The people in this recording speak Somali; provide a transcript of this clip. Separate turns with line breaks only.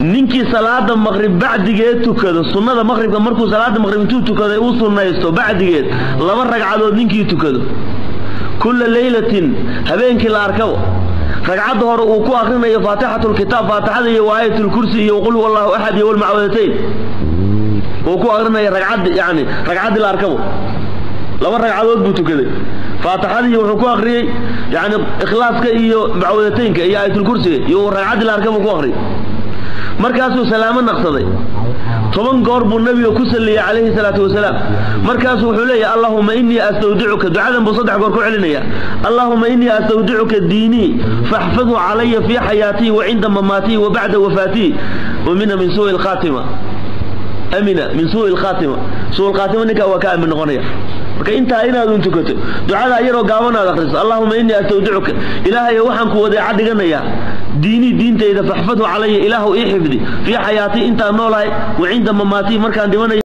ninkii salaada maqrib bacdigeed tukado sunnada maqribka markuu salaada maqrib intuu tukaday uu sunnaysto bacdigeed laba ragcadood ninkii tukado kulla leylatin habeenkii la arkabo ragcadda hore uu ku akrinayo faatixatulkitaab faatixada iyo waayatulkursi iyo qul huwa allahu axad iyo walmacwadatayn uu ku akrinaya ragcaddi yani ragcaddii la arkabo laba ragcadood buu tukaday faatixadii wuxuu ku akriyey yani ikhlaaska iyo macwadataynka iyo aayatulkursiga iyo ragcaddii la arkabo ku akriyay markaasuu salaamo naqsaday toban goor buu nabiga ku saliyey calayhi salaatu wasalaam markaasuu wuxuu leeyahay allahuma inii astawdicuka ducadan buu saddex goor ku celinaya allahuma inii astawdicuka diinii faxfadhu calaya fii xayaatii wa cinda mamaatii wa bacda wafaatii wamina min suui lkhaatima amina min suui lkhaatima suu lkhaatima ninkaa waa ka aamin noqonaya marka intaa inaadun tukato ducada yaroo gaaban aad akhriso allahuma inii astawdicuka ilaahayo waxaan ku wadeeca dhiganayaa diinii diintayda faxfadhu calaya ilaahu ii xifdi fii xayaatii intaan noolahay wa cinda mamaatii markaan dhimanayo